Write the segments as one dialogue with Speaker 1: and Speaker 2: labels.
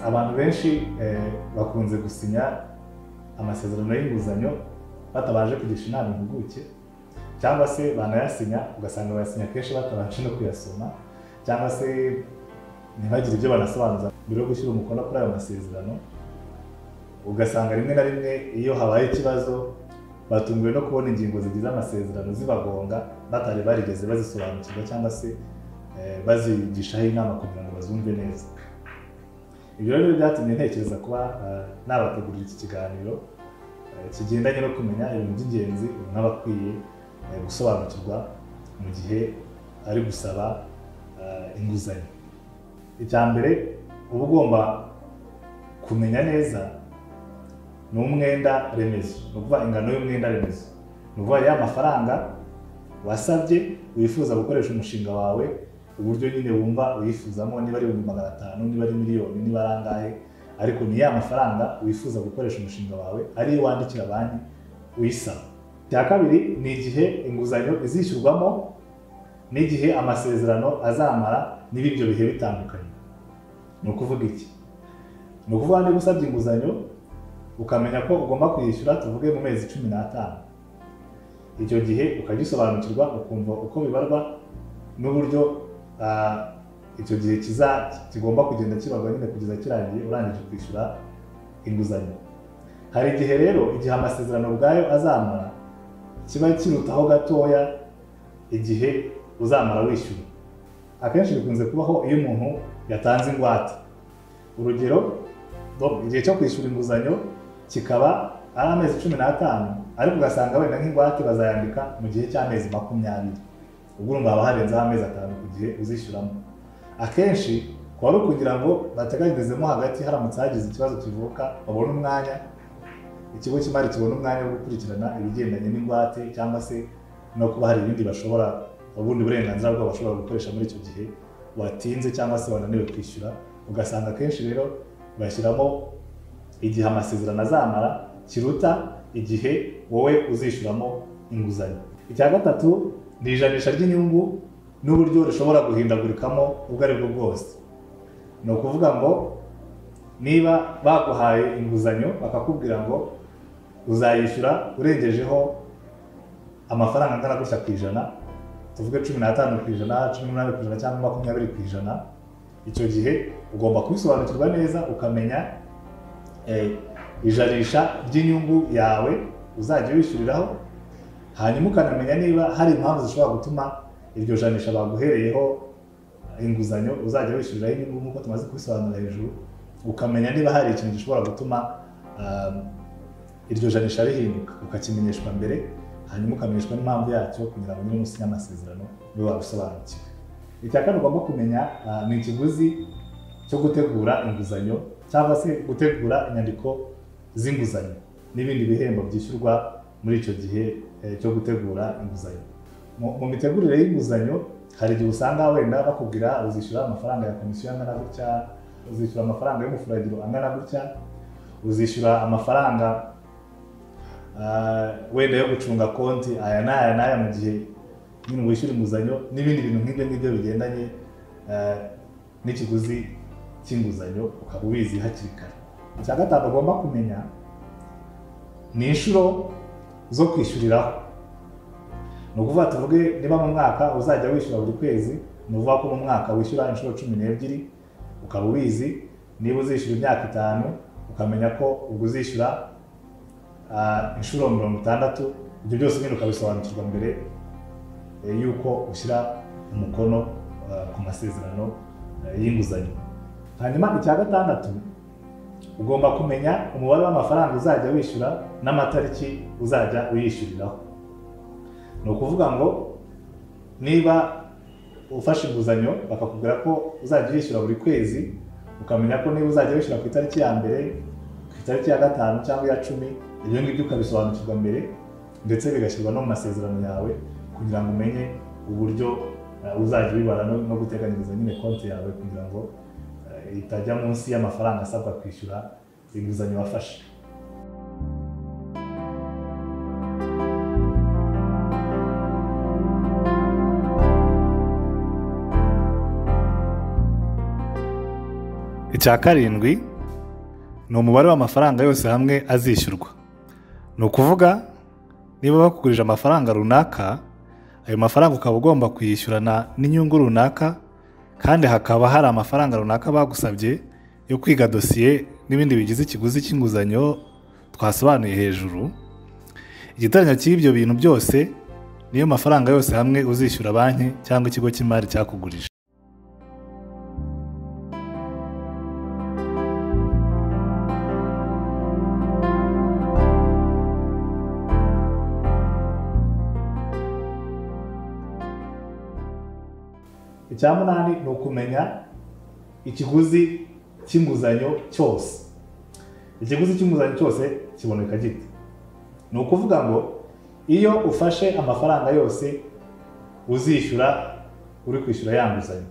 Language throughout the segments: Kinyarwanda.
Speaker 1: abantu benshi bakunze gusinya amasezerano y'inguzanyo batabanje kugisha inama impuguke cyangwa se banayasinya ugasanga bayasinya kenshi batabanje no kuyasoma cyangwa se ntibagire ibyo banasobanuza mbere yo gushyira umukono kuri ayo masezerano ugasanga rimwe na rimwe iyo habaye ikibazo batunguwe no kubona ingingo zigize amasezerano zibagonga batari barigeze bazisobanukirwa cyangwa se bazigishaho inama kugira ngo bazumve neza ibyo rero byatumye ntekereza kuba nabategurira iki kiganiro kigendanye no kumenya ibintu by'ingenzi umuntu aba akwiye gusobanukirwa mu gihe ari gusaba inguzanyo icya mbere uba ugomba kumenya neza ni umwenda remezo ni ukuvuga ingano y'umwenda remezo ni ukuvuga ya mafaranga wasabye wifuza gukoresha umushinga wawe uburyo nyine wumva uyifuzamo niba ari ibihumbi magana atanu niba ari miliyoni niba ari angahe ariko ni ya mafaranga wifuza gukoresha umushinga wawe ariyo wandikira banki uyisaba icya kabiri ni igihe inguzanyo izishyurwamo n'igihe amasezerano azamara niba ibyo bihe bitandukanye ni ukuvuga iki ni ukuvuga niba usabye inguzanyo ukamenya ko ugomba kuyishyura tuvuge mu mezi cumi n'atanu icyo gihe ukagisobanukirwa ukumva uko bibarwa n'uburyo icyo gihe kigomba kugenda kibarwa nyine kugeza kirangiye urangije kwishyura inguzanyo hari igihe rero igihe amasezerano ubwayo azamara kiba kirutaho gatoya igihe uzamara wishyura akenshi bikunze kubaho iyo umuntu yatanze ingwate urugero igihe cyo kwishyura inguzanyo kikaba ari amezi cumi n'atanu ariko ugasanga wenda nk'ingwate bazayandika mu gihe cy'amezi makumyabiri ubwo urumva haba harenzeho amezi atanu ku gihe uzishyuramo akenshi kuba ari ukugira ngo bateganyirizemo hagati haramutse hagize ikibazo kivuka babone umwanya ikigo cy'imari kibona umwanya wo gukurikirana ibigendanye n'ingwate cyangwa se no kuba hari ibindi bashobora ubundi burenganzira bwabo bashobora gukoresha muri icyo gihe watinze cyangwa se wananiwe kwishyura ugasanga akenshi rero bashyiramo igihe amasezerano azamara kiruta igihe wowe uzishyuramo inguzanyo icya gatatu ni ijanisha ry'inyungu n'uburyo rishobora guhindagurikamo ubwo ari bwo bwose ni ukuvuga ngo niba baguhaye inguzanyo bakakubwira ngo uzayishyura urengejeho amafaranga angana gutya ku ijana tuvuge cumi n'atanu ku ijana cumi n'umunani ku ijana cyangwa makumyabiri ku ijana icyo gihe ugomba kubisobanukirwa neza ukamenya ijanisha ry'inyungu yawe uzajya wishyuriraho hanyuma ukanamenya niba hari impamvu zishobora gutuma iryo janisha baguhereyeho inguzanyo uzajya wishyuriraho inyungu nk'uko tumaze kubisobanura hejuru ukamenya niba hari ikintu gishobora gutuma iryo janisha rihinduka ukakimenyeshwa mbere hanyuma ukamenyeshwa n'impamvu yacyo kugira ngo nyine usinye amasezerano ube wabisobanukiwe icya kane ugomba kumenya ni ikiguzi cyo gutegura inguzanyo cyangwa se gutegura inyandiko z'inguzanyo n'ibindi bihembo byishyurwa muri icyo gihe cyo gutegura inguzanyo mu mitegurire y'inguzanyo hari igihe usanga wenda bakubwira uzishyura amafaranga ya komisiyo angana gutya uzishyura amafaranga y'umufuragiro angana gutya uzishyura amafaranga wenda yo gucunga konti aya n'aya n'aya mu gihe nyine wishyura inguzanyo n'ibindi bintu nk'ibyo ngibyo bigendanye n'ikiguzi cy'inguzanyo ukaba ubizi hakiri kare icya gatanu ugomba kumenya ni inshuro zo kwishyuriraho ni ukuvuga tuvuge niba mu mwaka uzajya wishyura buri kwezi ni ukuvuga ko mu mwaka wishyura inshuro cumi n'ebyiri ukaba ubizi niba uzishyura imyaka itanu ukamenya ko ubwo uzishyura inshuro mirongo itandatu ibyo byose nyine ukabisobanukirwa mbere y'uko ushyira umukono ku masezerano y'inguzanyo hanyuma icya gatandatu ugomba kumenya umubare w'amafaranga uzajya wishyura n'amatariki uzajya uyishyuriraho ni ukuvuga ngo niba ufashe inguzanyo bakakubwira ko uzajya uyishyura buri kwezi ukamenya ko niba uzajya wishyura ku itariki ya mbere ku itariki ya gatanu cyangwa iya cumi ibyo ngibyo ukabisobanukirwa mbere ndetse bigashyirwa no mu masezerano yawe kugira ngo umenye uburyo uzajya ubibara no guteganyiriza nyine konti yawe kugira ngo itajya munsi y'amafaranga asabwa kwishyura inguzanyo wafashe icya karindwi ni umubare w'amafaranga yose hamwe azishyurwa ni ukuvuga niba bakugurije amafaranga runaka ayo mafaranga ukaba ugomba kuyishyurana n'inyungu runaka kandi hakaba hari amafaranga runaka bagusabye yo kwiga dosiye n'ibindi bigize ikiguzi cy'inguzanyo twasobanuye hejuru igiteranyo cy'ibyo bintu byose niyo mafaranga yose hamwe uzishyura banki cyangwa ikigo cy'imari cyakugurije icya munani ni ukumenya ikiguzi cy'inguzanyo cyose ikiguzi cy'inguzanyo cyose kiboneka gite ni ukuvuga ngo iyo ufashe amafaranga yose uzishyura uri kwishyura ya nguzanyo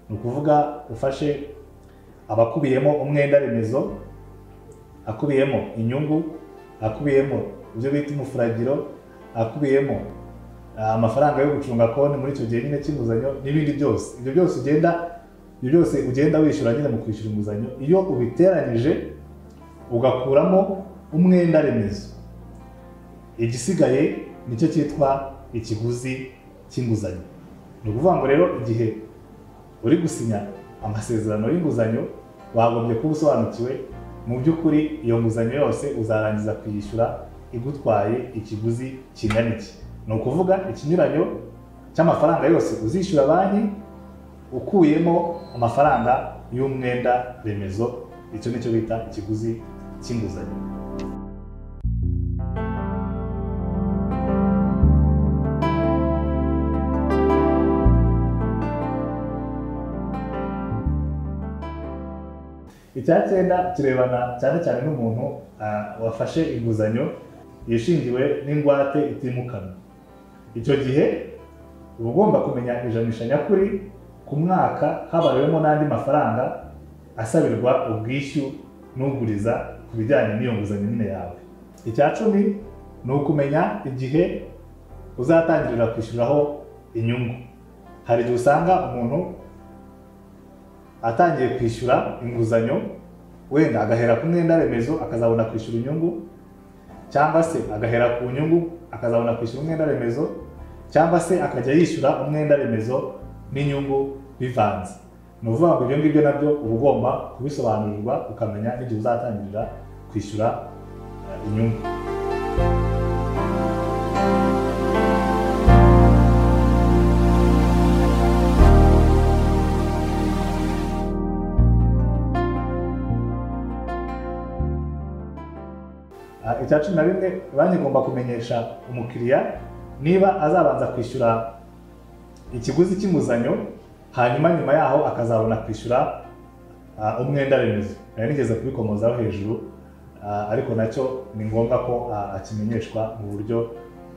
Speaker 1: ni ukuvuga ufashe abakubiyemo umwenda remezo akubiyemo inyungu akubiyemo ibyo bita umufuragiro akubiyemo amafaranga yo gucunga konti muri icyo gihe nyine cy'inguzanyo n'ibindi byose ibyo byose ugenda ibyo byose ugenda wishyura nyine mu kwishyura inguzanyo iyo ubiteranyije ugakuramo umwenda remezo igisigaye nicyo cyitwa ikiguzi cy'inguzanyo ni ukuvuga ngo rero igihe uri gusinya amasezerano y'inguzanyo wagombye kuba usobanukiwe mu by'ukuri iyo nguzanyo yose uzarangiza kuyishyura igutwaye ikiguzi kingana iki ni ukuvuga ikinyuranyo cy'amafaranga yose uzishyura banki ukuyemo amafaranga y'umwenda remezo icyo nicyo bita ikiguzi cy'inguzanyo icya cyenda kirebana cyane cyane n'umuntu ah, wafashe inguzanyo yishingiwe n'ingwate itimukanwa icyo gihe uba ugomba kumenya ijanisha nyakuri ku mwaka habayeho n'andi mafaranga asabirwa ubwishyu n'uguriza ku bijyanye n'iyo nguzanyo nyine yawe icya cumi ni ukumenya igihe uzatangirira kwishyuriraho inyungu hari igihe usanga umuntu atangiye kwishyura inguzanyo wenda agahera ku mwenda remezo akazabona kwishyura inyungu cyangwa se agahera ku nyungu akazabona kwishyura umwenda remezo cyangwa se akajya yishyura umwenda remezo n'inyungu bivanze ni ukuvuga ngo ibyo ngibyo nabyo uba ugomba kubisobanurirwa ukamenya n'igihe uzatangirira kwishyura eh, inyungu Ah, icya cumi na rimwe banki igomba kumenyesha umukiriya niba azabanza kwishyura ikiguzi cy'inguzanyo hanyuma nyuma yaho akazabona kwishyura ah, umwenda remezo nari nigeze kubikomozaho hejuru ah, ariko nacyo ni ngombwa ko ah, akimenyeshwa mu buryo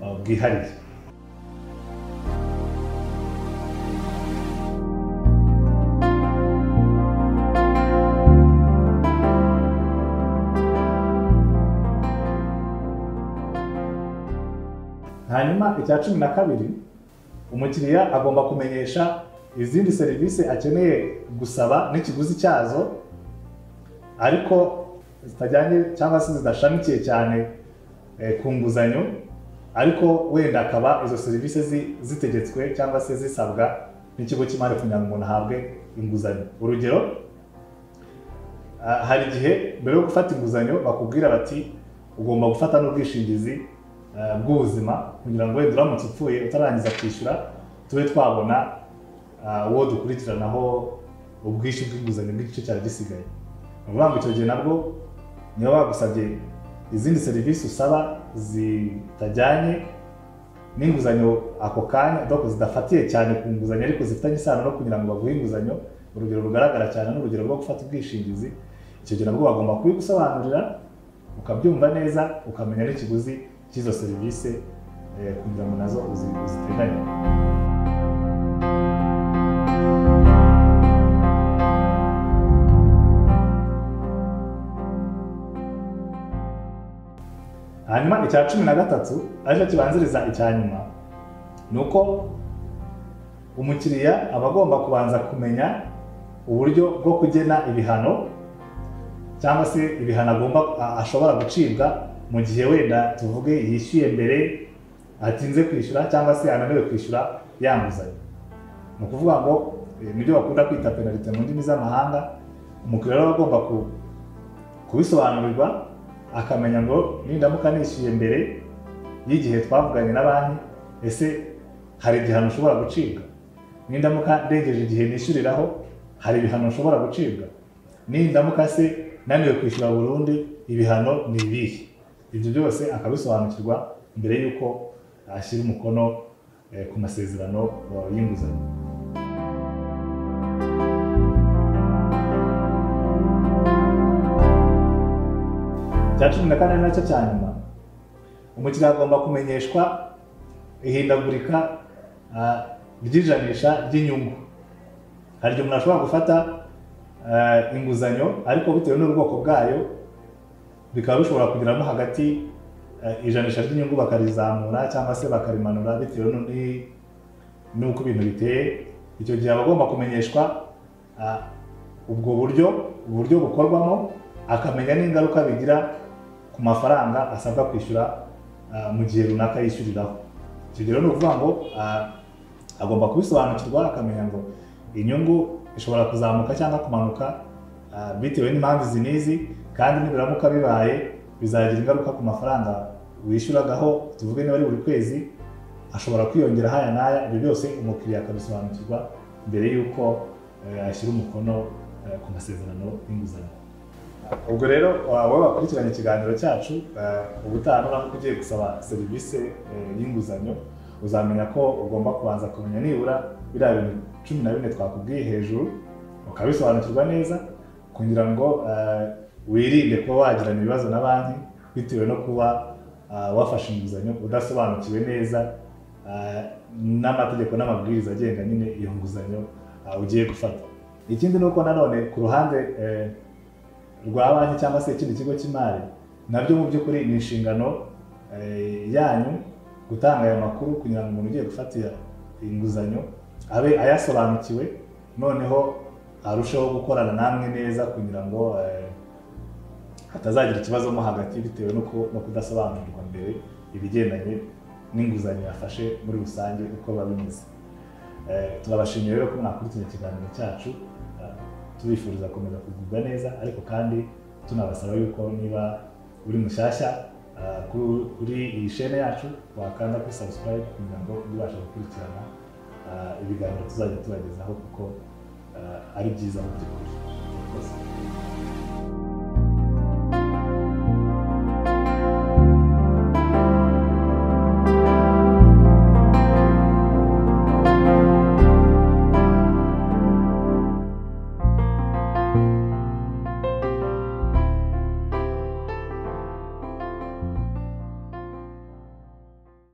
Speaker 1: ah, bwihariye hanyuma icya cumi na kabiri umukiriya agomba kumenyesha izindi serivisi akeneye gusaba n'ikiguzi cyazo ariko zitajyanye cyangwa se zidashamikiye cyane eh, ku nguzanyo ariko wenda akaba izo serivisi zi- zitegetswe cyangwa se zisabwa n'ikigo cy'imari kugira ngo umuntu ahabwe inguzanyo urugero ah, hari igihe mbere yo gufata inguzanyo bakubwira bati ugomba gufata n'ubwishingizi eh, bw'ubuzima kugira ngo wenda uramutse upfuye utarangiza kwishyura tube twabona ah, uwo dukurikiranaho ubwishyu bw'inguzanyo bw'igice cyari gisigaye ni ukuvuga ngo icyo gihe nabwo niba bagusabye izindi serivisi usaba zitajyanye n'inguzanyo ako kanya donc zidafatiye cyane ku nguzanyo ariko zifitanye isano no kugira ngo baguhe inguzanyo urugero rugaragara cyane ni urugero rwo gufata ubwishingizi icyo gihe nabwo bagomba kubigusobanurira ukabyumva neza ukamenya n'ikiguzi cy'izo serivisi eh, kugira ngo nazo uzi- uziteganye hanyuma icya cumi na gatatu aricyo kibanziriza icya nyuma ni uko umukiriya aba agomba kubanza kumenya uburyo bwo kugena ibihano cyangwa se ibihano agomba a- ashobora gucibwa mu gihe wenda tuvuge yishyuye mbere atinze kwishyura cyangwa se ananiwe kwishyura ya nguzanyo ni ukuvuga ngo eh, nibyo bakunda kwita penalite mu ndimi z'amahanga umukiriya rero aba agomba ku- kubisobanurirwa akamenya ngo nindamuka nishyuye mbere y'igihe twavuganye na banki ese hari igihano ushobora gucibwa nindamuka ndengeje igihe nishyuriraho hari ibihano ushobora gucibwa nindamuka se naniwe kwishyura burundu ibihano ni ibihe ibyo byose akabisobanukirwa mbere y'uko ashyira umukono eh, ku masezerano eh, y'inguzanyo icya cumi na kane nacyo cya nyuma umukiriya agomba kumenyeshwa ihindagurika ah, ry'ijanisha ry'inyungu hari igihe umuntu ashobora gufata ah, inguzanyo ariko bitewe n'ubwoko bwayo bikaba bishobora kugeramo hagati ah, ijanisha ry'inyungu bakarizamura cyangwa se bakarimanura bitewe n'undi- n'uko ibintu biteye icyo gihe aba agomba kumenyeshwa ah, ubwo buryo uburyo bukorwamo akamenya n'ingaruka bigira ku mafaranga asabwa kwishyura ah, mu gihe runaka yishyuriraho icyo gihe rero ni ukuvuga ngo ah, agomba kubisobanukirwa akamenya ngo inyungu ishobora kuzamuka cyangwa kumanuka ah, bitewe n'impamvu izi n'izi kandi nibiramuka bibaye bizagira ingaruka ku mafaranga wishyuragaho tuvuge niba ari buri kwezi ashobora kwiyongera haya n'aya ibyo byose umukiriya akabisobanukirwa mbere y'uko eh, ashyira umukono eh, ku masezerano y'inguzanyo ubwo rero wowe wakurikiranye ikiganiro cyacu eh, ubutaha nuramuka ugiye gusaba serivisi eh, y'inguzanyo uzamenya ko ugomba kubanza kumenya nibura biriya bintu cumi na bine twakubwiye hejuru ukabisobanukirwa neza kugira ngo eh, wirinde kuba wagirana ibibazo na banki bitewe no kuba ah, wafashe inguzanyo udasobanukiwe neza ah, n'amategeko n'amabwiriza agenga nyine iyo nguzanyo ah, ugiye gufata ikindi ni uko nanone ku ruhande eh, rwa banki cyangwa se ikindi kigo cy'imari nabyo mu by'ukuri ni inshingano eh, yanyu gutanga aya makuru kugira ngo umuntu ugiye gufatira inguzanyo abe ayasobanukiwe noneho arusheho gukorana namwe neza kugira ngo eh, hatazagira ikibazo mo hagati bitewe no ku- no kudasobanurirwa mbere ibigendanye n'inguzanyo yafashe muri rusange uko biba bimeze Eh, turabashimiye rero ko mwakurikije ikiganiro cyacu eh, tubifuriza gukomeza kugubwa neza ariko kandi tunabasaba yuko niba uri mushyashya eh, kuri- kuri iyi shene yacu wakanda kuri subscribe kugira ngo ubashe gukurikirana eh, ibiganiro tuzajya tubagezaho kuko eh, ari byiza mu by'ukuri murakoze